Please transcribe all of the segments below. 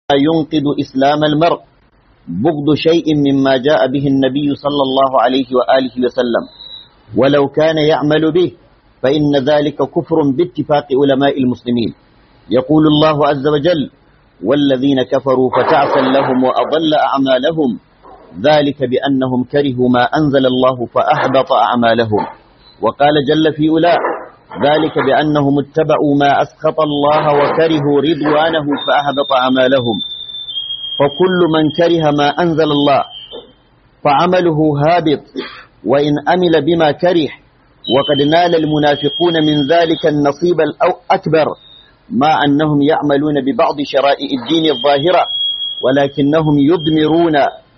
ينقذ إسلام المرء بغض شيء مما جاء به النبي صلى الله عليه وآله وسلم ولو كان يعمل به فإن ذلك كفر باتفاق علماء المسلمين يقول الله عز وجل والذين كفروا فتعسا لهم وأضل أعمالهم ذلك بأنهم كرهوا ما أنزل الله فأحبط أعمالهم وقال جل في أولى ذلك بأنهم اتبعوا ما أسخط الله وكرهوا رضوانه فأحبط أعمالهم فكل من كره ما أنزل الله فعمله هابط وإن أمل بما كره وقد نال المنافقون من ذلك النصيب الأكبر مع أنهم يعملون ببعض شرائع الدين الظاهرة ولكنهم يضمرون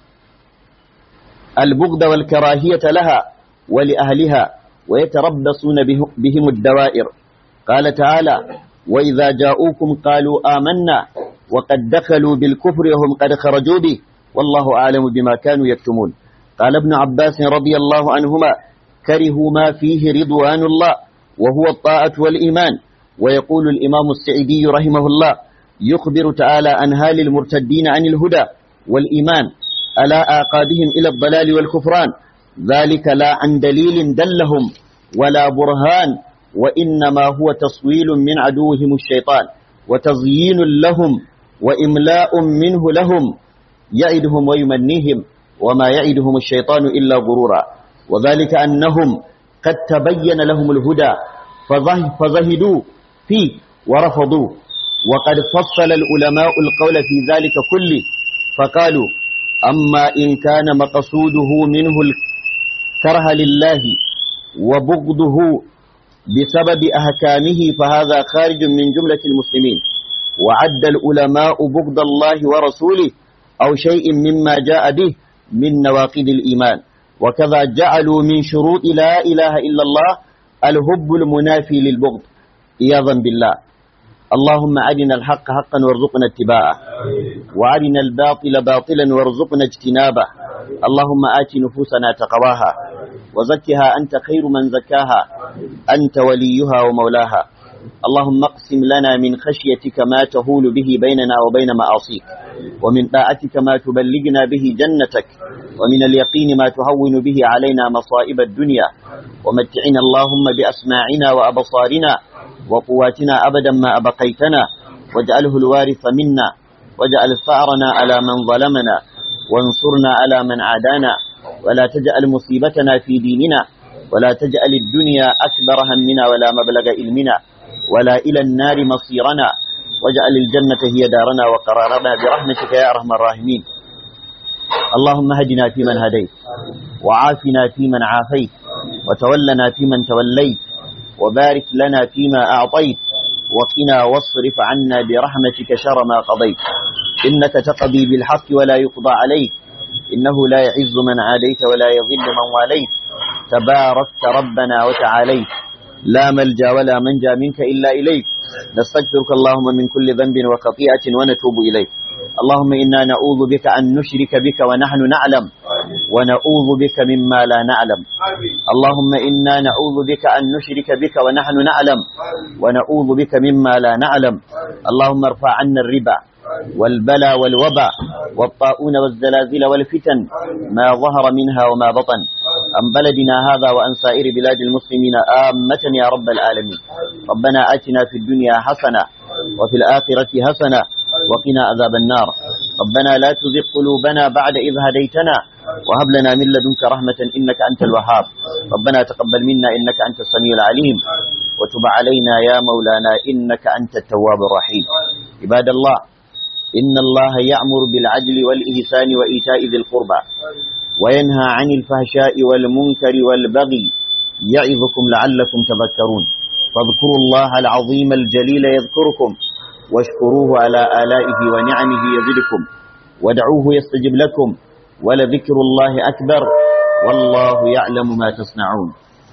البغض والكراهية لها ولأهلها ويتربصون بهم الدوائر قال تعالى وإذا جاءوكم قالوا آمنا وقد دخلوا بالكفر وهم قد خرجوا به والله أعلم بما كانوا يكتمون قال ابن عباس رضي الله عنهما كرهوا ما فيه رضوان الله وهو الطاعة والإيمان ويقول الإمام السعيدي رحمه الله يخبر تعالى عن هال المرتدين عن الهدى والإيمان على آقابهم إلى الضلال والكفران ذلك لا عن دليل دلهم ولا برهان وإنما هو تصويل من عدوهم الشيطان وتزيين لهم وإملاء منه لهم يعدهم ويمنيهم وما يعدهم الشيطان إلا غرورا وذلك أنهم قد تبين لهم الهدى فزهدوا فيه ورفضوه وقد فصل العلماء القول في ذلك كله فقالوا أما إن كان مقصوده منه الكره لله وبغضه بسبب أحكامه فهذا خارج من جملة المسلمين وعد العلماء بغض الله ورسوله أو شيء مما جاء به من نواقض الإيمان وكذا جعلوا من شروط لا إله إلا الله الهب المنافي للبغض إياظا بالله اللهم أرنا الحق حقا وارزقنا اتباعه وأرنا الباطل باطلا وارزقنا اجتنابه اللهم آت نفوسنا تقواها وزكها أنت خير من زكاها أنت وليها ومولاها اللهم اقسم لنا من خشيتك ما تهول به بيننا وبين معاصيك ومن طاعتك ما تبلغنا به جنتك ومن اليقين ما تهون به علينا مصائب الدنيا ومتعنا اللهم بأسماعنا وأبصارنا وقواتنا أبدا ما أبقيتنا واجعله الوارث منا واجعل ثأرنا على من ظلمنا وانصرنا على من عادانا ولا تجعل مصيبتنا في ديننا ولا تجعل الدنيا أكبر همنا ولا مبلغ علمنا ولا إلى النار مصيرنا واجعل الجنة هي دارنا وقرارنا برحمتك يا أرحم الراحمين اللهم هدنا فيمن هديت وعافنا فيمن عافيت وتولنا فيمن توليت وبارك لنا فيما أعطيت وقنا واصرف عنا برحمتك شر ما قضيت إنك تقضي بالحق ولا يقضى عليك إنه لا يعز من عاديت ولا يضل من واليت تباركت ربنا وتعاليت لا ملجا ولا منجا منك إلا إليك نستغفرك اللهم من كل ذنب وخطيئة ونتوب إليك اللهم إنا نعوذ بك أن نشرك بك ونحن نعلم ونعوذ بك مما لا نعلم اللهم إنا نعوذ بك أن نشرك بك ونحن نعلم ونعوذ بك مما لا نعلم اللهم ارفع عنا الربا والبلا والوبا والطاعون والزلازل والفتن ما ظهر منها وما بطن عن بلدنا هذا وعن سائر بلاد المسلمين آمة يا رب العالمين ربنا آتنا في الدنيا حسنة وفي الآخرة حسنة وقنا عذاب النار ربنا لا تزغ قلوبنا بعد إذ هديتنا وهب لنا من لدنك رحمة إنك أنت الوهاب ربنا تقبل منا إنك أنت السميع العليم وتب علينا يا مولانا إنك أنت التواب الرحيم عباد الله إن الله يأمر بالعدل والإحسان وإيتاء ذي القربى وينهى عن الفحشاء والمنكر والبغي يعظكم لعلكم تذكرون فاذكروا الله العظيم الجليل يذكركم واشكروه على آلائه ونعمه يزدكم ودعوه يستجب لكم ولذكر الله أكبر والله يعلم ما تصنعون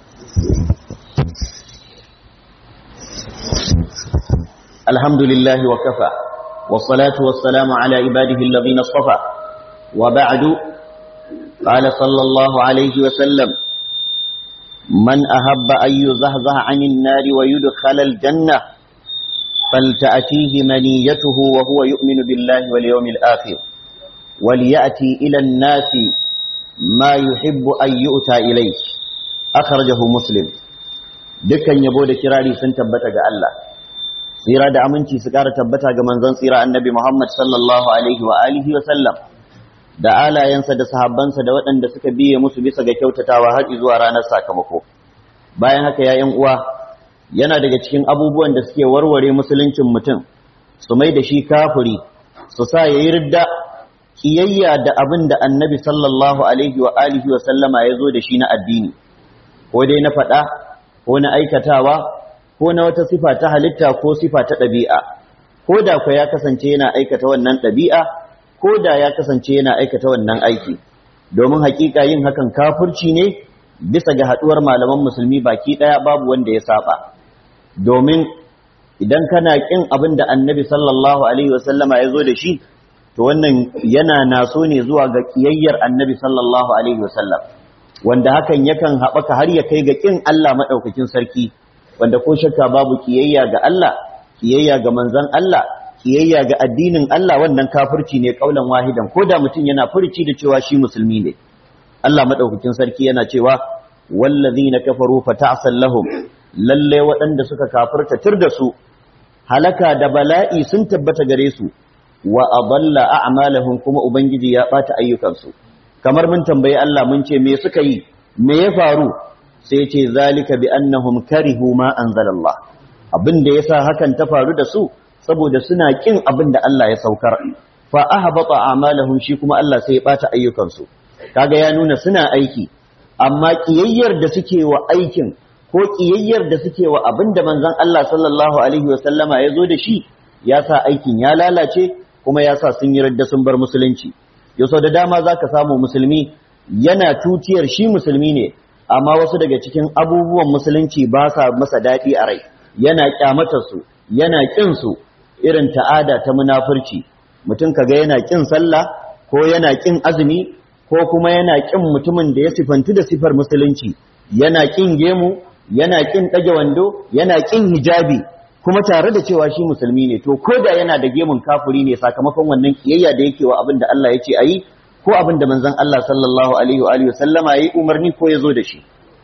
الحمد لله وكفى والصلاة والسلام على عباده الذين اصطفى وبعد قال صلى الله عليه وسلم من أحب أن يزهزه عن النار ويدخل الجنة فلتأتيه منيته وهو يؤمن بالله واليوم الآخر وليأتي إلى الناس ما يحب أن يؤتى إليه أخرجه مسلم dukkan yabo da kirari sun tabbata ga Allah tsira da aminci su ƙara tabbata ga manzon tsira annabi Muhammad sallallahu alaihi wa alihi wa sallam da alayensa da sahabbansa da waɗanda suka biye musu bisa ga kyautatawa har zuwa ranar sakamako bayan haka ya uwa yana daga cikin abubuwan da suke warware musuluncin mutum su mai da shi kafiri su sa yayi ridda kiyayya da abin da annabi sallallahu alaihi wa alihi wa sallama ya zo da shi na addini ko dai na faɗa ko na aikatawa ko na wata sifa ta halitta ko sifa ta ɗabi'a ko da ku ya kasance yana aikata wannan ɗabi'a ko da ya kasance yana aikata wannan aiki domin hakika yin hakan kafirci ne bisa ga haɗuwar malaman musulmi baki ɗaya babu wanda ya saba domin idan kana ƙin abin da annabi sallallahu alaihi wasallama ya zo da shi to wannan yana naso ne zuwa ga ƙiyayyar annabi sallallahu alaihi wasallam wanda hakan yakan haɓaka har ya kai ga ƙin Allah maɗaukakin sarki wanda ko shakka babu ƙiyayya ga Allah ƙiyayya ga manzon Allah ƙiyayya ga addinin Allah wannan kafirci ne ƙaulan wahidan ko da mutum yana furci da cewa shi musulmi ne Allah maɗaukakin sarki yana cewa wallazina kafaru fata'sal lahum lalle waɗanda suka kafirta tir da su halaka da bala'i sun tabbata gare su wa adalla a'malahum kuma ubangiji ya bata ayyukansu kamar mun tambayi Allah mun ce me suka yi me ya faru sai ce zalika bi annahum karihu ma anzalallah abin da yasa hakan ta faru da su saboda suna kin abin da Allah ya saukar fa ahbata a'malahum shi kuma Allah sai ya bata ayyukansu kaga ya nuna suna aiki amma kiyayyar da suke wa aikin ko kiyayyar da suke wa abin da manzon Allah sallallahu alaihi wa sallama ya zo da shi ya sa aikin ya lalace kuma ya sa sun yi radda sun bar musulunci yau da dama za ka samu musulmi yana tutiyar shi musulmi ne amma wasu daga cikin abubuwan musulunci ba sa masa daɗi a rai yana ƙyamatarsu yana ƙinsu irin ta'ada ta munafurci mutum kaga yana ƙin sallah ko yana ƙin azumi ko kuma yana ƙin mutumin da ya sifantu da sifar musulunci yana ƙin gemu yana ƙin ɗage wando yana ƙin hijabi kuma tare da cewa shi musulmi ne to ko da yana da gemun kafiri ne sakamakon wannan kiyayya da yake wa abin da Allah ya ce ayi ko abin da manzon Allah sallallahu alaihi wa alihi sallama yayi umarni ko yazo da shi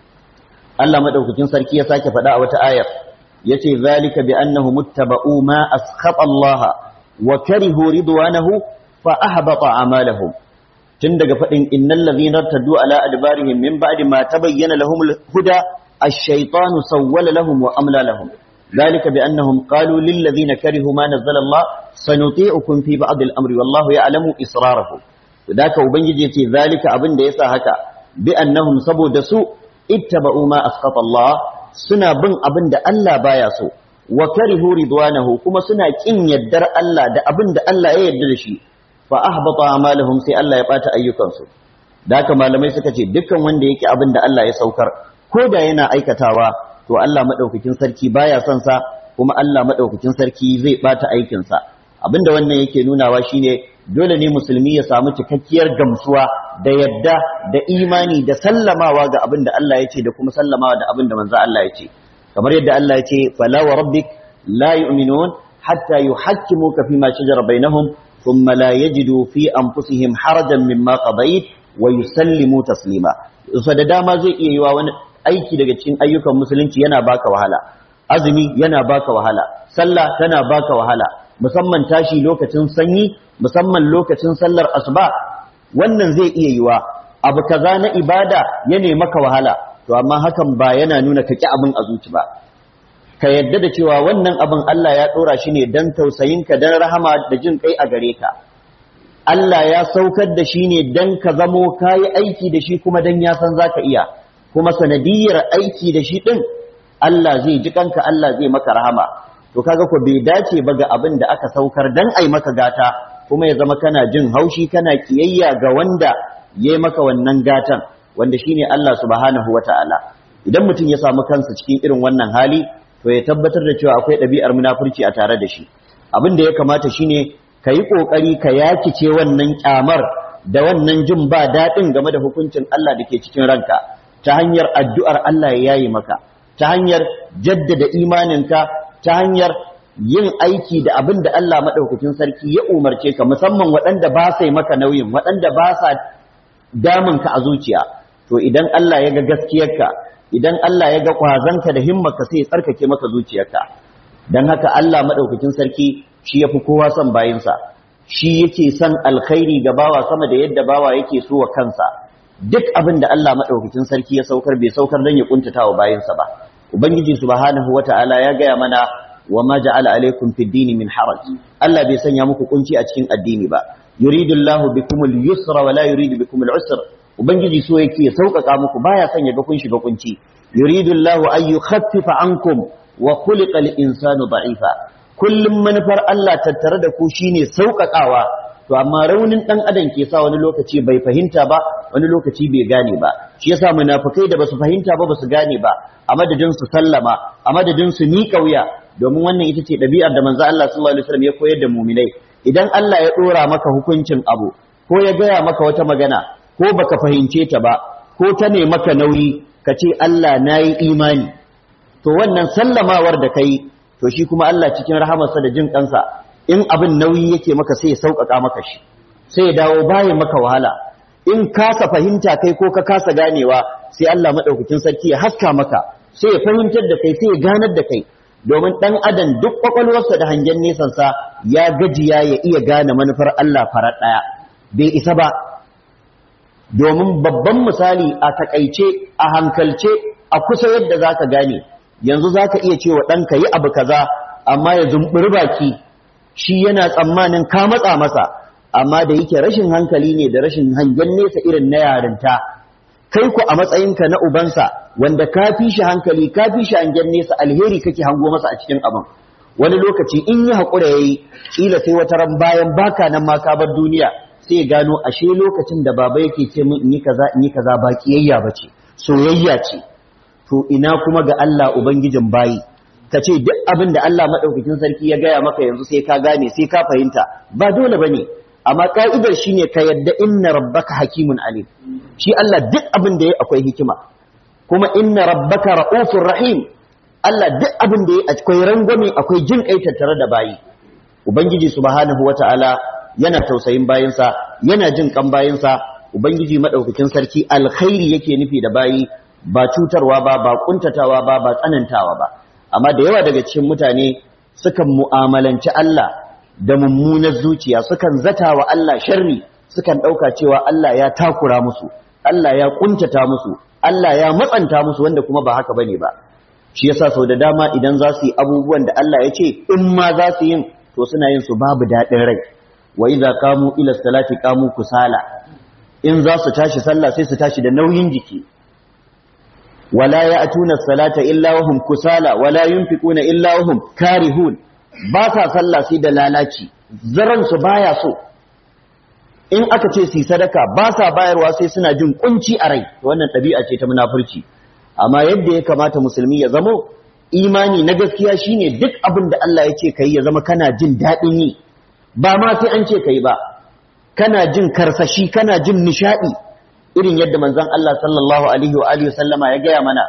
Allah madaukakin sarki ya sake faɗa a wata ayar yace zalika bi annahu muttaba'u ma askhata Allah wa karihu ridwanahu fa ahbata a'malahum tun daga faɗin innal ladhina taddu ala adbarihim min ba'di ma tabayyana lahumul huda ash-shaytanu sawwala lahum wa amla lahum ذلك بأنهم قالوا للذين كرهوا ما نزل الله سنطيعكم في بعض الأمر والله يعلم إسرارهم ذاك وبنجي ذلك أبن ديسا هكا بأنهم سبوا دسو اتبعوا ما أسقط الله سنا بن أبن دا ألا بايسو وكرهوا رضوانه كما سنا كن يدر ألا دا أبن دا ألا يدرشي فأحبط أعمالهم سي ألا يبات أيكنسو ذاك ما لم يسكتي دكا وان ديك أبن دا ألا يسوكر كودا ينا أيكتاوا to Allah madaukakin sarki baya son sa kuma Allah madaukakin sarki zai bata aikin sa abinda wannan yake nunawa shine dole ne musulmi ya samu cikakkiyar gamsuwa da yadda da imani da sallamawa ga abinda Allah ya ce da kuma sallamawa da abinda manzo Allah ya ce kamar yadda Allah ya ce fala wa rabbik la yu'minun hatta yuhakkimuka fima shajara bainahum thumma la yajidu fi anfusihim harajan mimma qadayt wa yusallimu taslima so da dama zai iya yiwa wani aiki daga cikin ayyukan musulunci yana baka wahala azumi yana baka wahala sallah tana baka wahala musamman tashi lokacin sanyi musamman lokacin sallar asuba wannan zai iya yiwa abu kaza na ibada ya ne maka wahala to amma hakan ba yana nuna kaki abin a zuci ba ka yadda da cewa wannan abin Allah ya dora shi ne dan tausayinka dan rahama da jin kai a gare ka Allah ya saukar da shi ne dan ka zamo kayi aiki da shi kuma dan ya san zaka iya kuma sanadiyar aiki da shi ɗin Allah zai ji kanka Allah zai maka rahama to kaga ko bai dace ba ga abin da aka saukar dan ai maka gata kuma ya zama kana jin haushi kana kiyayya ga wanda yayi maka wannan gatan wanda shine Allah subhanahu wataala idan mutum ya samu kansa cikin irin wannan hali to ya tabbatar da cewa akwai ɗabi'ar munafurci a tare da shi abin da ya kamata shine ka yi ƙoƙari ka yakice wannan kyamar da wannan jin ba daɗin game da hukuncin Allah da ke cikin ranka ta hanyar addu'ar Allah ya yayi maka, ta hanyar jaddada imaninka, ta hanyar yin aiki da abin da Allah madaukakin sarki ya umarce ka musamman waɗanda ba sa maka nauyin waɗanda ba sa damun ka a zuciya to idan Allah ya ga gaskiyarka idan Allah ya ga kwazanka da himmarka sai ya tsarkake maka zuciyarka dan haka Allah madaukakin sarki shi yafi kowa son bayinsa shi yake son alkhairi ga bawa sama da yadda bawa yake so wa kansa duk abin da Allah madaukakin sarki ya saukar bai saukar dan ya kuntata wa bayinsa ba ubangiji subhanahu wata'ala ya gaya mana wa ma ja'ala alaikum fid dini min haraj Allah bai sanya muku kunci a cikin addini ba yuridu Allahu bikum al-yusra wa la yuridu bikum al-usra ubangiji so yake ya sauƙaƙa muku baya son ya ga kun shiga kunci yuridu Allahu an yukhaffifa ankum wa khuliqa al-insanu da'ifa kullum manufar Allah tattare da ku shine sauƙaƙawa to amma raunin dan adam ke sa wani lokaci bai fahimta ba wani lokaci bai gane ba shi yasa munafikai da basu fahimta ba basu gane ba a madadin su sallama a madadin su miƙa wuya domin wannan ita ce ɗabi'ar da manzo Allah sallallahu alaihi wasallam ya koyar da mu'minai idan Allah ya dora maka hukuncin abu ko ya gaya maka wata magana ko baka fahimce ta ba ko ta ne maka nauyi ka ce Allah nayi imani to wannan sallamawar da kai to shi kuma Allah cikin rahamarsa da jin kansa in abin nauyi yake maka sai ya sauƙaƙa maka shi sai ya dawo bayan maka wahala in kasa fahimta kai ko ka kasa ganewa sai Allah madaukakin sarki ya haska maka sai ya fahimtar da kai sai ya ganar da kai domin dan adam duk kwakwalwarsa da hangen nesansa ya gajiya ya iya gane manufar Allah farar ɗaya bai isa ba domin babban misali a takaice a hankalce a kusa yadda zaka gane yanzu zaka iya cewa ɗanka yi abu kaza amma ya zumburi baki shi yana tsammanin ka matsa masa amma da yake rashin hankali ne da rashin hangen nesa irin na yarinta kai ku a matsayinka na ubansa wanda ka fi shi hankali ka fi shi hangen nesa alheri kake hango masa a cikin abin wani lokaci in yi haƙura ya yi ƙila sai wata ran bayan baka nan ma ka bar duniya sai ya gano ashe lokacin da baba yake ce min in yi kaza in yi kaza ba kiyayya ba ce soyayya ce to ina kuma ga Allah ubangijin bayi ka ce duk abin da Allah maɗaukakin sarki ya gaya maka yanzu sai ka gane sai ka fahimta ba dole ba ne amma ka'idar shi ne ka yadda inna rabbaka hakimun alim shi Allah duk abin da ya akwai hikima kuma inna rabbaka ra'ufur rahim Allah duk abin da ya akwai rangwame akwai jin kai tattare da bayi ubangiji subhanahu wata'ala yana tausayin bayinsa yana jin kan bayinsa ubangiji madaukakin sarki alkhairi yake nufi da bayi ba cutarwa ba ba kuntatawa ba ba tsanantawa ba amma da yawa daga cikin mutane sukan mu'amalanci Allah da mummunar zuciya sukan zata wa Allah sharri sukan ɗauka cewa Allah ya takura musu Allah ya kuntata musu Allah ya matsanta musu wanda kuma ba haka bane ba shi yasa sau da dama idan za su yi abubuwan da Allah ya ce in ma za su yin to suna yin su babu daɗin rai wa idza qamu ila salati qamu kusala in za su tashi sallah sai su tashi da nauyin jiki wala ya'tuna salata illa wahum kusala wala yunfiquna illa wahum karihun ba sa sallah sai da lalaci zaran su baya so in aka ce su sadaka ba sa bayarwa sai suna jin kunci a rai wannan ɗabi'a ce ta munafurci amma yadda ya kamata musulmi ya zamo imani na gaskiya shine duk abin da Allah ya ce kai ya zama kana jin daɗin yi ba ma sai an ce kai ba kana jin karsashi kana jin nishadi irin yadda manzon Allah sallallahu alaihi wa alihi sallama ya gaya mana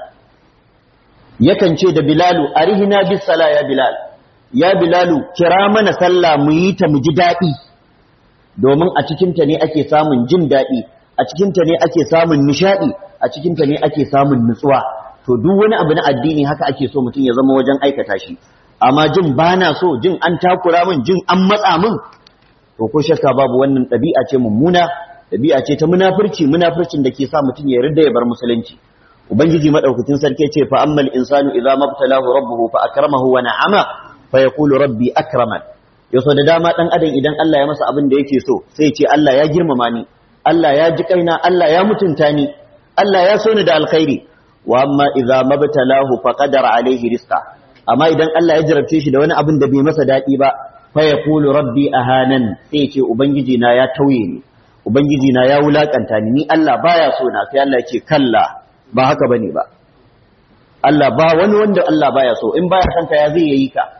yakan ce da Bilalu arihina bis sala ya Bilal ya Bilalu kira mana sallah mu yi ta mu ji daɗi domin a cikin ta ne ake samun jin daɗi a cikin ta ne ake samun nishadi a cikin ta ne ake samun nutsuwa to duk wani abu na addini haka ake so mutum ya zama wajen aikata shi amma jin bana so jin an takura min jin an matsa min to ko shakka babu wannan ɗabi'a ce mummuna ɗabi'a ce ta munafurci munafurcin da ke sa mutum ya yarda ya bar musulunci ubangiji madaukakin sarki ce fa ammal insanu idza mabtalahu rabbuhu fa akramahu wa na'ama fa yaqulu rabbi akraman yaso da dama dan adam idan Allah ya masa abin da yake so sai ya ce Allah ya girmama ni Allah ya ji kaina Allah ya mutunta ni Allah ya so ni da alkhairi wa amma idza mabtalahu fa qadara alaihi rizqa amma idan Allah ya jarabce shi da wani abin da bai masa daɗi ba fa yaqulu rabbi ahanan sai ce ubangiji na ya tauye ni ubangiji na ya wulakanta ni ni Allah baya so na sai Allah yake kalla ba haka bane ba Allah ba wani wanda Allah baya so in baya son ka ya zai yayi ka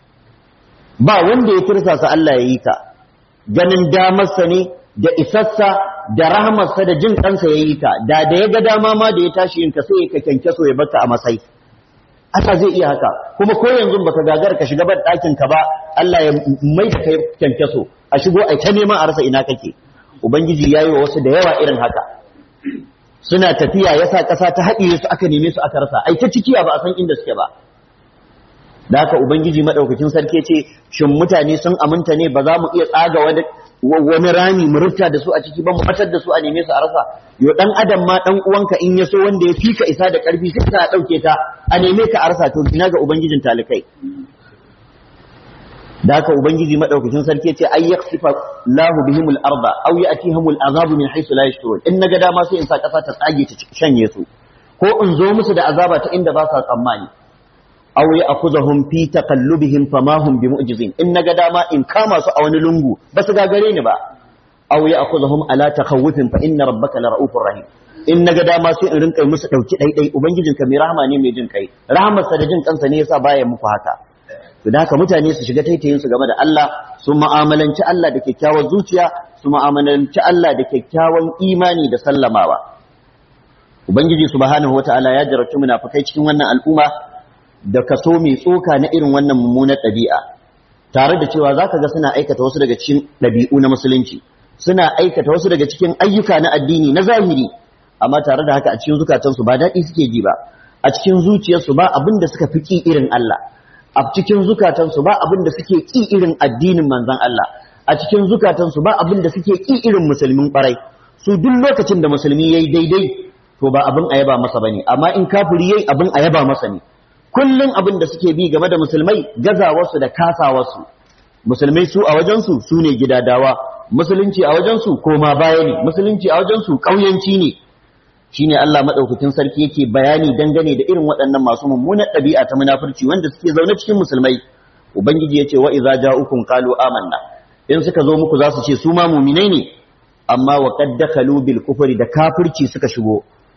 ba wanda ya tirsasa Allah yayi ka ganin damarsa ne da isassa da rahmarsa da jin kansa yayi ka da da ya ga dama ma da ya tashi yin ka sai ka kyanke so ya baka a masai Allah zai iya haka kuma ko yanzu baka gagara ka shiga ban ɗakin ka ba Allah ya mai da kai kyankyaso a shigo ai ta neman a rasa ina kake ubangiji yayi wa wasu da yawa irin haka suna tafiya yasa ƙasa ta haɗiye su aka neme su aka rasa ai ta cikiya ba a san inda suke ba da haka ubangiji madaukakin sarki ce shin mutane sun aminta ne ba za mu iya tsaga wani wani rami mu rufta da su a ciki ba mu batar da su a neme su a rasa yo dan adam ma dan uwanka in ya so wanda ya fika isa da karfi sai ka dauke ta a neme ka a rasa to ina ga ubangijin talikai da haka ubangiji madaukakin sarki ce ay yakhsifa lahu bihimul arda aw yatihimul azabu min haythu la yashurun in naga dama sai in sa kasa ta tsage ta shanye su ko in zo musu da azaba ta inda ba sa tsammani aw ya'khudhuhum fi taqallubihim fama hum bimu'jizin in naga dama in kama su a wani lungu ba su gagare ni ba aw ya'khudhuhum ala takhawufin fa inna rabbaka la ra'ufur rahim in naga dama sai in rinka musu dauki daidai ubangijinka mai rahama ne mai jin kai rahamarsa da jin kansa ne yasa baya muku haka to da haka mutane su shiga taitayin su game da Allah su mu'amalanci Allah da kyakkyawar zuciya su mu'amalanci Allah da kyakkyawan imani da sallamawa ubangiji subhanahu wataala ya jarabci munafikai cikin wannan al'umma da kaso mai tsoka na irin wannan mummunar ɗabi'a tare da cewa zaka ga suna aikata wasu daga cikin ɗabi'u na musulunci suna aikata wasu daga cikin ayyuka na addini na zahiri amma tare da haka a cikin zukatansu ba daɗi suke ji ba a cikin zuciyarsu ba abin da suka fi ƙi irin Allah a cikin zukatansu ba abin da suke ƙi irin addinin manzon Allah a cikin zukatansu ba abin da suke ƙi irin musulmin ƙwarai su duk lokacin da musulmi yayi daidai to ba abin a yaba masa bane amma in kafiri yayi abin a yaba masa ne kullun abin da suke bi game da musulmai gazawarsu da kasawarsu musulmai su a wajensu su ne gidadawa musulunci a wajensu koma baya ne musulunci a wajensu ƙauyanci ne shine Allah madaukakin sarki yake bayani dangane da irin waɗannan masu mummunar ɗabi'a ta munafurci wanda suke zaune cikin musulmai ubangiji yace wa idza ja'ukum qalu amanna in suka zo muku za su ce su ma mu'minai ne amma wa qad dakhalu bil kufri da kafirci suka shigo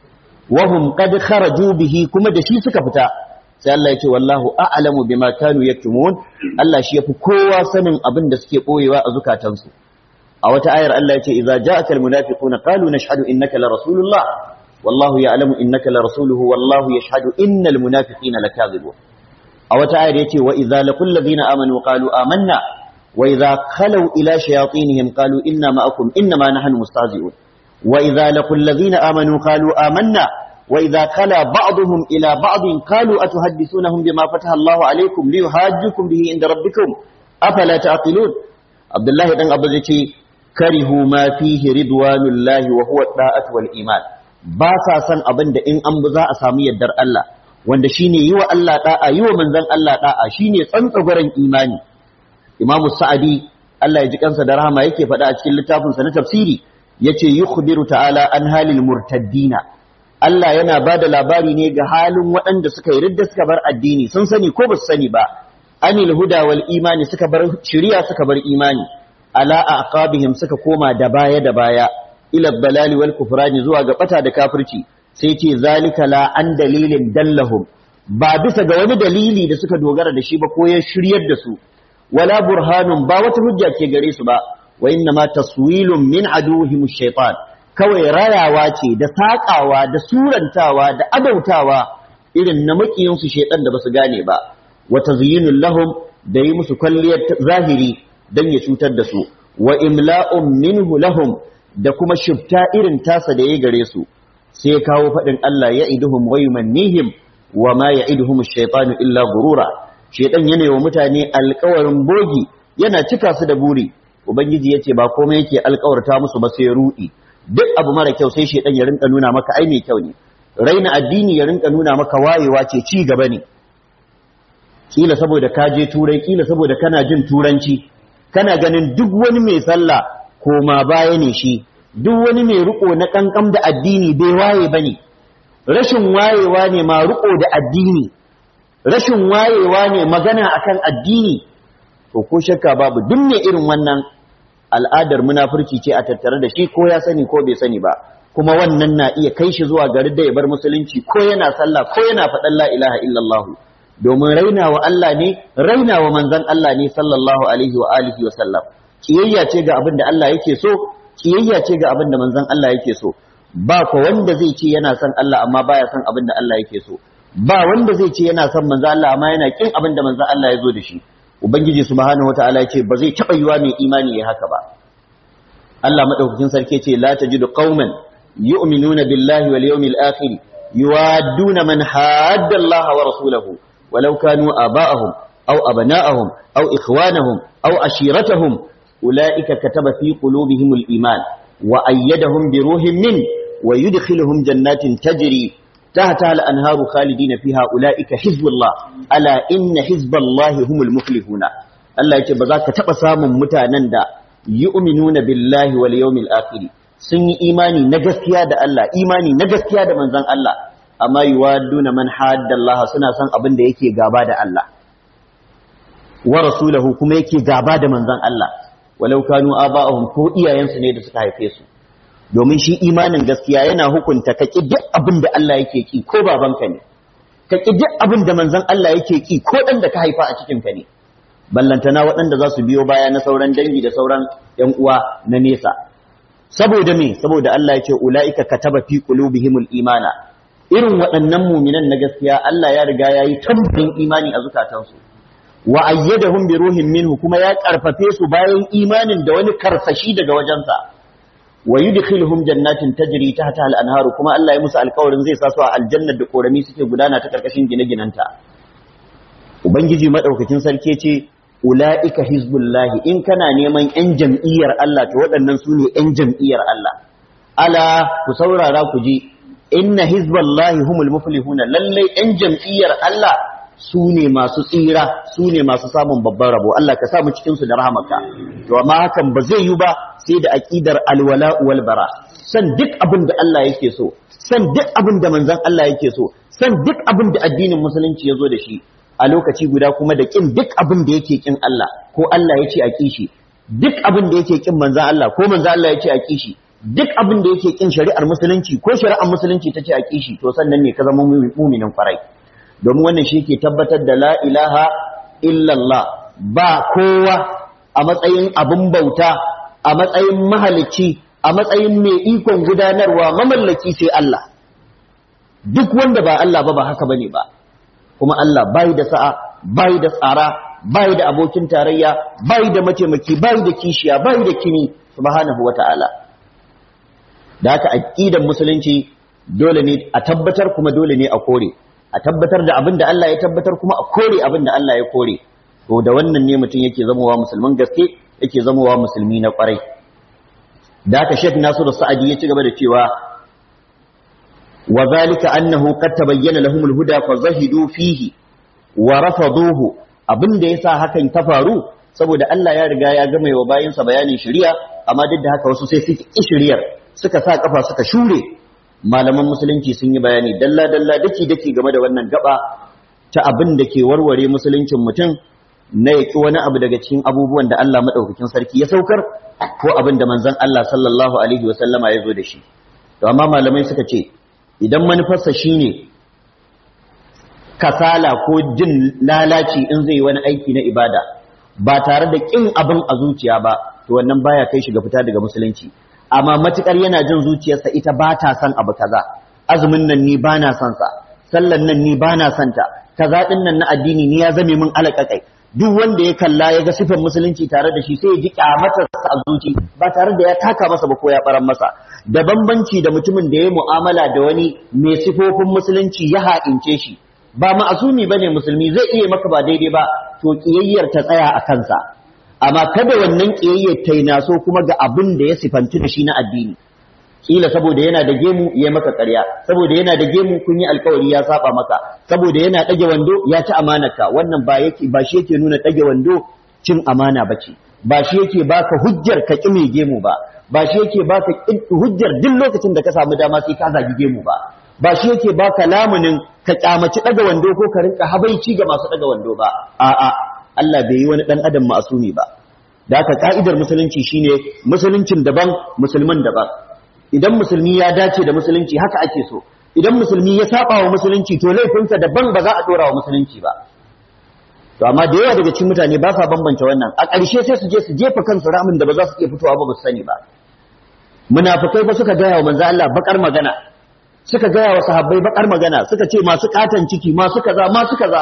wa hum qad kharaju bihi kuma da shi suka fita sai Allah ya ce wallahu a'lamu bima kanu yaktumun Allah shi yafi kowa sanin abin da suke boyewa a zukatansu a wata ayar Allah ya ce idza ja'aka almunafiquna qalu nashhadu innaka la rasulullah wallahu ya'lamu innaka la rasuluhu wallahu yashhadu innal munafiqina lakadhibun a wata ayar yace wa idza laqul ladina amanu qalu amanna wa idza khalu ila shayatinihim qalu inna ma'akum inma nahnu mustahzi'un wa idza laqul ladina amanu qalu amanna وإذا خلا بعضهم إلى بعض قالوا أتحدثونهم بما فتح الله عليكم ليحاجكم به عند ربكم أفلا تعقلون عبد الله بن عبد الزكي كرهوا ما فيه رضوان الله وهو الطاعة والإيمان باسا سن أبن إن أنبذا أسامي الدر الله wanda shine yi wa Allah da'a yi wa manzon Allah da'a shine tsantsagwaren imani Imam Sa'adi Allah ya ji kansa da rahama yake faɗa a cikin littafinsa na tafsiri yace yukhbiru ta'ala an halil murtaddina Allah yana ba da labari ne ga halin waɗanda suka yi ridda suka bar addini sun sani ko ba su sani ba anil huda wal imani suka bar shiriya suka bar imani ala aqabihim suka koma da baya da baya ila dalali wal kufrani zuwa ga bata da kafirci sai ce zalika la an dalilin dallahum ba bisa ga wani dalili da suka dogara da shi ba ko ya shiryar da su wala burhanun ba wata hujja ke gare su ba wa inna ma taswilun min aduhim shaytan kawai rayawa ce da saƙawa da surantawa da adautawa irin na maƙiyinsu shaiɗan da basu gane ba wa tazyinul lahum da yi musu kwalliyar zahiri dan ya cutar da su wa imla'un minhu lahum da kuma shifta irin tasa da ya gare su sai ya kawo faɗin Allah ya iduhum wa yumannihim wa ma ya'iduhum ash-shaytanu illa gurura shaiɗan yana wa mutane alƙawarin bogi yana cika su da buri ubangiji yace ba komai yake alƙawarta musu ba sai ruɗi duk abu mara kyau sai shedan ya rinka nuna maka ai mai kyau ne raina addini ya rinka nuna maka wayewa ce ci gaba ne kila saboda ka je turai kila saboda kana jin turanci kana ganin duk wani mai sallah koma baya ne shi duk wani mai riko na kankam da addini bai waye bane rashin wayewa ne ma riko da addini rashin wayewa ne magana akan addini to ko shakka babu duk mai irin wannan al'adar munafurci ce a tattare da shi ko ya sani ko bai sani ba kuma wannan na iya kai shi zuwa garin da ya bar musulunci ko yana sallah ko yana faɗan la ilaha illallah domin raina wa Allah ne raina wa manzon Allah ne sallallahu alaihi wa alihi wa sallam kiyayya ce ga abin da Allah yake so kiyayya ce ga abin da manzon Allah yake so ba ko wanda zai ce yana son Allah amma baya son abin da Allah yake so ba wanda zai ce yana son manzo Allah amma yana kin abin da manzo Allah ya zo da shi ubangiji subhanahu wataala ya ce ba zai taba yiwa mai imani ya haka ba Allah madaukakin sarki ce la tajidu qauman yu'minuna billahi wal yawmil akhir yuwadduna man hadda Allah wa rasulahu walau kanu aba'ahum aw abna'ahum aw ikhwanahum aw ashiratahum ulaika kataba fi qulubihimul iman wa ayyadahum bi ruhin min wa yudkhiluhum jannatin tajri tahtaha al-anharu khalidina fiha ulaika hizbullah ala inna hizballahi humul muflihuna Allah yace ba za ka taba samun mutanen da yu'minuna billahi wal yawmil akhir sun yi imani na gaskiya da Allah imani na gaskiya da manzon Allah amma yuwadduna man hadda Allah suna son abin da yake gaba da Allah wa rasulahu kuma yake gaba da manzon Allah walau kanu aba'ahum ko iyayensu ne da suka haife su domin shi imanin gaskiya yana hukunta ka ki duk abin da Allah yake ki ko babanka ne ka ki duk abin da manzon Allah yake ki ko dan da ka haifa a cikin ka ne ballantana waɗanda za su biyo baya na sauran dangi da sauran ‘yan uwa na nesa. Saboda me, saboda Allah ya ce, Ula'ika kataba fi qulubihimul imana, irin waɗannan muminan na gaskiya Allah ya riga ya yi tambarin imani a zukatansu. Wa ayyadahum bi ruhin minhu kuma ya karfafe su bayan imanin da wani karsashi daga wajensa. Wa yudkhiluhum jannatin tajri tahta al-anharu kuma Allah ya musu alƙawarin zai sa su a aljannar da korami suke gudana ta karkashin gine-ginanta. Ubangiji madaukakin sarki ce ula'ika hizbullahi in kana neman ‘yan jam'iyyar Allah to waɗannan su ne ‘yan jam'iyyar Allah. Ala ku saurara ku ji, inna hizballahi humul muflihuna lallai ‘yan jam'iyyar Allah su ne masu tsira, su ne masu samun babban rabo, Allah ka samu cikinsu da rahamaka. To, amma hakan ba zai yi ba sai da aƙidar alwala wal bara. San duk abin da Allah yake so, san duk abin da manzon Allah yake so, san duk abin da addinin musulunci ya zo da shi, a lokaci guda kuma da kin duk abin da yake kin Allah ko Allah ya ce a kishi duk abin da yake kin manzan Allah ko manzan Allah ya ce a kishi duk abin da yake kin shari'ar musulunci ko shari'ar musulunci ta ce a kishi to sannan ne ka zama muminin farai domin wannan shi ke tabbatar da la ilaha illallah ba kowa a matsayin abin bauta a matsayin mahalicci a matsayin mai ikon gudanarwa mamallaki sai Allah duk wanda ba Allah ba ba haka bane ba kuma Allah bai da sa'a bai da tsara bai da abokin tarayya bai da mataimaki bai da kishiya bai da kini subhanahu wata'ala da haka aqidar musulunci dole ne a tabbatar kuma dole ne a kore a tabbatar da abin da Allah ya tabbatar kuma a kore abin da Allah ya kore to da wannan ne mutum yake zamowa musulman gaske yake zamowa musulmi na kwarai da haka Sheikh Nasiru Sa'adi ya ci gaba da cewa وذلك أنه قد تبين لهم الهدى فزهدوا فيه ورفضوه abin da yasa hakan ta faru saboda Allah ya riga ya gama wa bayinsa bayanin shari'a amma duk da haka wasu sai suka ki shari'ar suka sa kafa suka shure malaman musulunci sun yi bayani dalla dalla daki daki game da wannan gaba ta abin da ke warware musuluncin mutum na yaki wani abu daga cikin abubuwan da Allah madaukakin sarki ya saukar ko abin da manzon Allah sallallahu alaihi wasallama ya zo da shi to amma malamai suka ce idan manufarsa shine kasala ko jin lalaci in zai wani aiki na ibada ba tare da kin abin a zuciya ba to wannan baya kai shi ga fita daga musulunci amma matukar yana jin zuciyarsa ita ba ta son abu kaza azumin nan ni ba na son sa sallan nan ni ba na son ta kaza din nan na addini ni ya zame min alaƙaƙai duk wanda ya kalla ya ga sifar musulunci tare da shi sai ya ji kyamatarsa a zuci ba tare da ya taka masa ba ko ya baran masa da bambanci da mutumin da ya mu'amala da wani mai sifofin musulunci ya ha'ince shi ba ma'asumi bane musulmi zai iya maka ba daidai ba to kiyayyar ta tsaya a kansa amma kada wannan kiyayyar ta naso kuma ga abin da ya sifanci da shi na addini kila saboda yana da gemu ya maka ƙarya saboda yana da gemu kun yi alkawari ya saba maka saboda yana ɗage wando ya ci amanarka wannan ba yake ba shi yake nuna ɗage wando cin amana bace ba shi yake baka hujjar ka ƙi mai gemu ba ba shi yake baka hujjar duk lokacin da ka samu dama sai ka zagi gemu ba ba shi yake baka lamunin ka kyamaci daga wando ko ka rinka habaici ga masu daga wando ba a'a Allah bai yi wani dan adam ma'asumi ba da haka ka'idar musulunci shine musuluncin daban musulman daban idan musulmi ya dace da musulunci haka ake so idan musulmi ya saba wa musulunci to laifinsa daban ba za a dora wa musulunci ba to amma da yawa daga cikin mutane ba sa bambance wannan a ƙarshe sai su je su jefa kansu ramin da ba za su iya fitowa ba ba su sani ba munafikai ba suka gaya wa manzo Allah bakar magana suka gaya wa sahabbai bakar magana suka ce masu katan ciki masu kaza masu kaza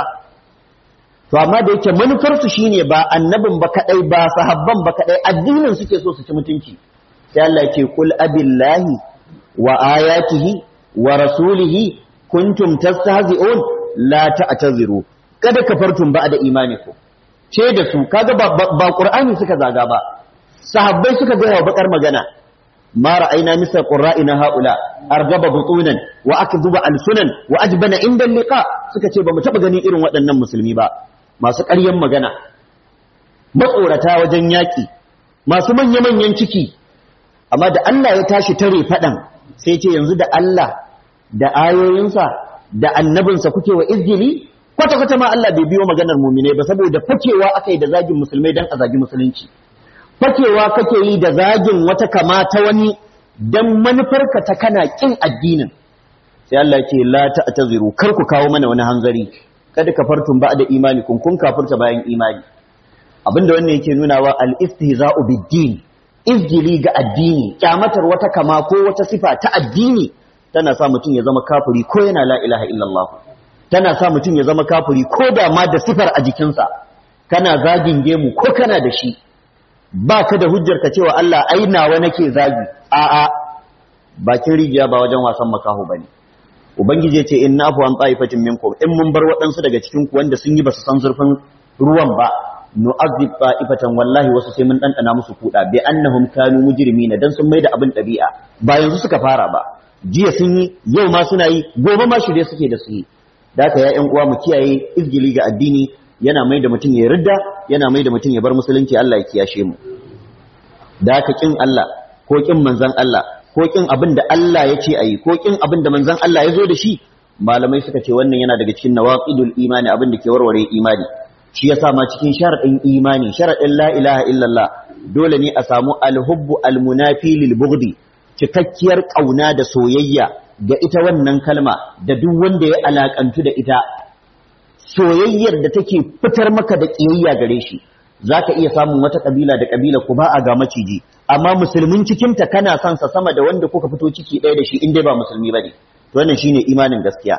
to amma da yake manufarsu shine ba annabin ba kadai ba sahabban ba kadai addinin suke so su ci mutunci sai Allah yake kul abillahi wa ayatihi wa rasulihi kuntum tastahzi'un la ta'taziru kada kafartum ba'da imanikum ce da su kaga ba, ba qur'ani suka zaga ba sahabbai suka ga bakar magana ma ra'ayna misal qurra'ina haula argaba butunan wa akdhuba alsunan wa ajbana inda liqa suka ce ba mu taba ganin irin waɗannan musulmi ba masu ƙaryan magana matsorata wajen yaƙi masu manya-manyan ciki amma da Allah ya tashi tare faɗan sai ce yanzu da Allah da ayoyinsa da annabinsa kuke wa izgili kwata-kwata ma Allah bai biyo maganar mumine ba saboda fakewa aka yi da zagin musulmai don a zagi musulunci fakewa kake yi da zagin wata kama ta wani don manufarka ta kana kin addinin sai Allah ce la ta'taziru kar ku kawo mana wani hanzari kada kafartum ba da imani kun kun kafirta bayan imani abinda wannan yake nuna wa al-istihza'u bid-din izgili ga addini kyamatar wata kama ko wata sifa ta addini tana sa mutum ya zama kafiri ko yana la ilaha illallah tana sa mutum ya zama kafiri ko da ma da sifar a jikinsa kana zagin gemu ko kana da shi ba ka da hujjar ka cewa Allah ai nawa nake zagi a'a bakin rijiya ba wajen wasan makaho bane ubangiji ya ce in nafu an ta'ifatin minkum in mun bar waɗansu daga cikin ku wanda sun yi basu san zurfin ruwan ba nu'azzib ta'ifatan wallahi wasu sai mun dandana musu kuda bi annahum kanu mujrimina dan sun maida abin dabi'a ba yanzu suka fara ba jiya sun yi yau ma suna yi gobe ma shirye suke da su yi da haka ya ƴan uwa mu kiyaye izgili ga addini yana mai da mutum ya ridda yana mai da mutum ya bar musulunci Allah ya kiyashe mu da haka kin Allah ko kin manzon Allah ko kin abin da Allah ya ce ayi ko kin abin da manzon Allah ya zo da shi malamai suka ce wannan yana daga cikin nawaqidul imani abin da ke warware imani shi yasa ma cikin sharadin imani sharadin la ilaha illallah dole ne a samu alhubbu almunafi lil bughdi cikakkiyar kauna da soyayya ga ita wannan kalma da duk wanda ya alakantu da ita soyayyar da take fitar maka da kiyayya gare shi zaka iya samun wata kabila da kabila ku ba a ga maciji amma musulmin cikin ta kana son sa sama da wanda kuka fito ciki ɗaya da shi in dai ba musulmi bane to wannan shine imanin gaskiya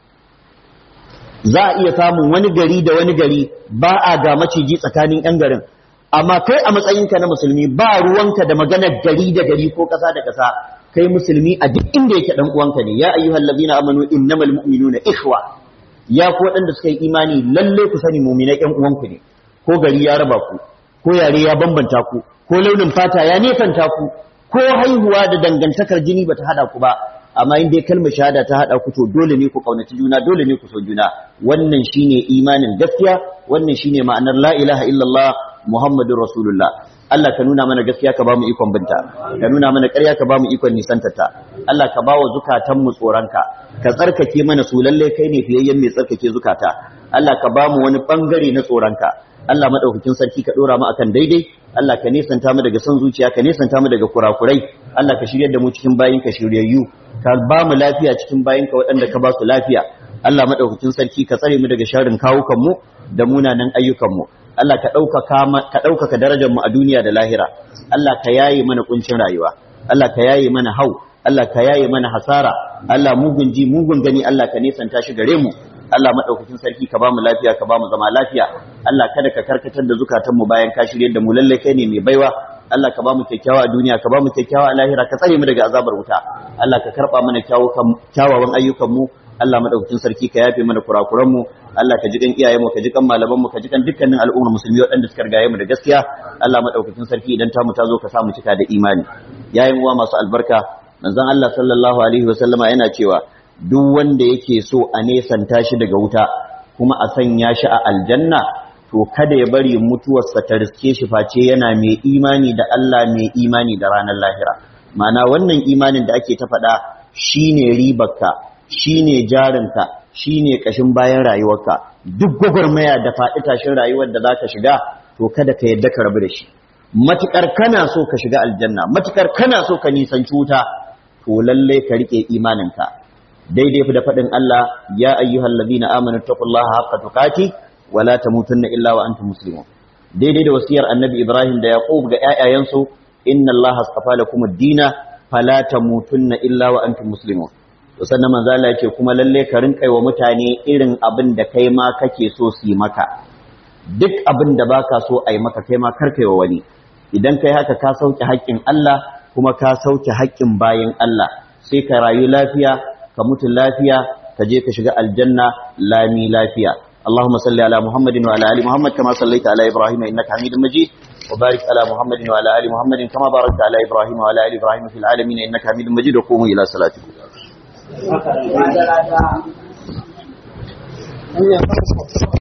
za a iya samun wani gari da wani gari ba a ga maciji tsakanin yan garin amma kai a matsayinka na musulmi ba ruwanka da maganar gari da gari ko ƙasa da ƙasa kai musulmi a duk inda yake dan uwanka ne ya ayyuhal ladina amanu innamal mu'minuna ikhwa ya ku waɗanda suka yi imani lalle ku sani mu'minai ƴan uwanku ne ko gari ya raba ku ko yare ya bambanta ku ko launin fata ya nefanta ku ko haihuwa da dangantakar jini bata hada ku ba amma in dai kalmar shahada ta hada ku to dole ne ku kaunaci juna dole ne ku so juna wannan shine imanin gaskiya wannan shine ma'anar la ilaha illallah muhammadur rasulullah Allah ka nuna mana gaskiya ka ba mu ikon binta ka nuna mana ƙarya ka ba mu ikon nisantata Allah ka ba wa zukatan mu tsoronka ka tsarkake mana su lalle kai ne fiyayyen mai tsarkake zukata Allah ka ba mu wani bangare na tsoronka Allah madaukakin sarki ka dora mu akan daidai Allah ka nisanta mu daga son zuciya ka nisanta mu daga kurakurai Allah ka shiryar da mu cikin bayin ka shiryayyu ka ba mu lafiya cikin bayin ka waɗanda ka ba su lafiya Allah madaukakin sarki ka tsare mu daga sharrin kawukan mu da munanan ayyukan mu Allah ka ɗaukaka ka ɗaukaka darajar mu a duniya da lahira Allah ka yaye mana kuncin rayuwa Allah ka yaye mana hau Allah ka yaye mana hasara Allah mugun ji mugun gani Allah ka nisanta shi gare mu Allah madaukakin sarki ka bamu lafiya ka bamu zama lafiya Allah kada ka karkatar da zukatan mu bayan ka shirye da mu lalle kai ne mai baiwa Allah ka bamu kyakkyawa a duniya ka bamu kyakkyawa a lahira ka tsare mu daga azabar wuta Allah ka karba mana kyawawan ayyukan mu Allah madaukakin sarki ka yafe mana kurakuran mu Allah ka ji kan iyayen mu ka ji kan malaman mu ka ji kan dukkanin al'ummar musulmi waɗanda suka rigaye mu da gaskiya Allah madaukakin sarki idan ta mu ta zo ka sa mu cika da imani yayin uwa masu albarka manzon Allah sallallahu alaihi wa sallama yana cewa duk wanda yake so a nesanta shi daga wuta kuma a sanya shi a aljanna to kada ya bari mutuwarsa ta riske shi face yana mai imani da Allah mai imani da ranar lahira ma'ana wannan imanin da ake ta faɗa shine ribarka shine jarinka shine kashin bayan rayuwarka duk gwagwarmaya da faɗi tashin rayuwar da zaka shiga to kada ka yadda ka rabu da shi matukar kana so ka shiga aljanna matukar kana so ka nisanci wuta to lalle ka rike imaninka daidai da faɗin Allah ya ayyuhal ladina amanu taqullaha haqqa tuqati wa la tamutunna illa wa antum muslimun daidai da wasiyar annabi Ibrahim da Yaqub ga ƴaƴayensu inna Allah astafa lakum ad-dina fala tamutunna illa wa antum muslimun to sannan manzo Allah ya ce kuma lalle ka rinka wa mutane irin abin da kai ma kake so su yi maka duk abin da baka so a yi maka kai ma kar kai wa wani idan kai haka ka sauke haƙƙin Allah kuma ka sauke haƙƙin bayin Allah sai ka rayu lafiya ka mutu lafiya ka je ka shiga aljanna lami lafiya اللهم صل على محمد وعلى ال محمد كما صليت على ابراهيم انك حميد مجيد وبارك على محمد وعلى ال محمد كما باركت على ابراهيم وعلى ال ابراهيم في العالمين انك حميد مجيد وقوموا الى صلاتكم Haka da